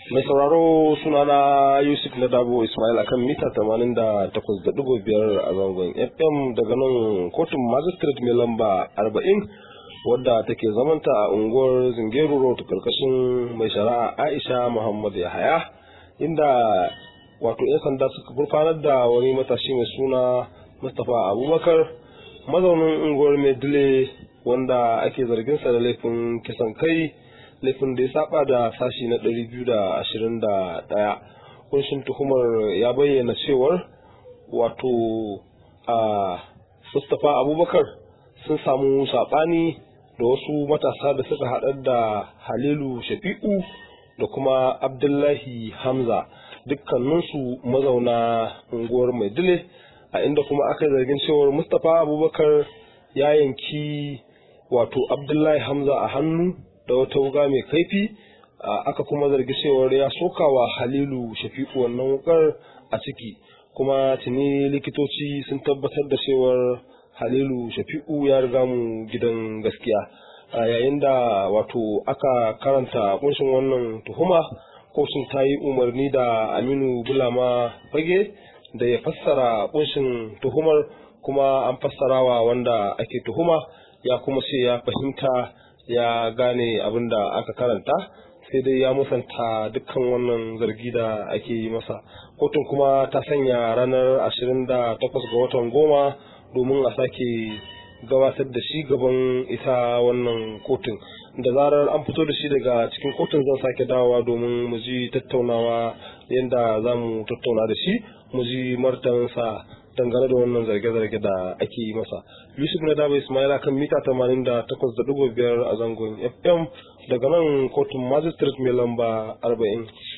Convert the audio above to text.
Mai sauraro sunana Yusuf na Dabo Ismail akan mita 88.5 a zangon FM daga nan kotun magistrate mai lamba 40 wadda take zamanta a unguwar Zingeru Road karkashin mai shari'a Aisha Muhammad Yahaya inda wato 'yan sanda suka gurfanar da wani matashi mai suna Mustapha Abubakar mazaunin unguwar Medile wanda ake zarginsa da laifin kisan kai laifin da ya saba da sashi na 221 kunshin tuhumar ya bayyana cewar wato a Mustapha Abubakar sun samu saɓani da wasu matasa da suka haɗar da Halilu Shafi'u da kuma Abdullahi Hamza dukkaninsu mazauna unguwar Maidile a inda kuma aka zargin cewar Mustapha Abubakar ya yanki wato Abdullahi Hamza a hannu da wata wuga mai kaifi aka kuma zargi cewar ya sokawa Halilu Shafi'u wannan wukar a ciki kuma tuni likitoci sun tabbatar da cewar Halilu Shafi'u ya riga mu gidan gaskiya yayin da wato aka karanta kunshin wannan tuhuma kotun ta yi umarni da Aminu Bulama Fage da ya fassara kunshin tuhumar kuma an fassarawa wanda ake tuhuma ya kuma ce ya fahimta ya gane abin da aka karanta sai dai ya musanta dukkan wannan zargi da ake yi masa kotun kuma ta sanya ranar 28 ga watan goma domin a sake gabatar da shi gaban ita wannan kotun da zarar an fito da shi daga cikin kotun zan sake dawowa domin mu ji tattaunawa yadda za mu tattauna da shi mu ji martansa dangane da wannan zarge-zarge da ake yi masa yusuf na daba ismaila kan mita 88.5 a zangon fm daga nan kotun magistrate mai lamba 40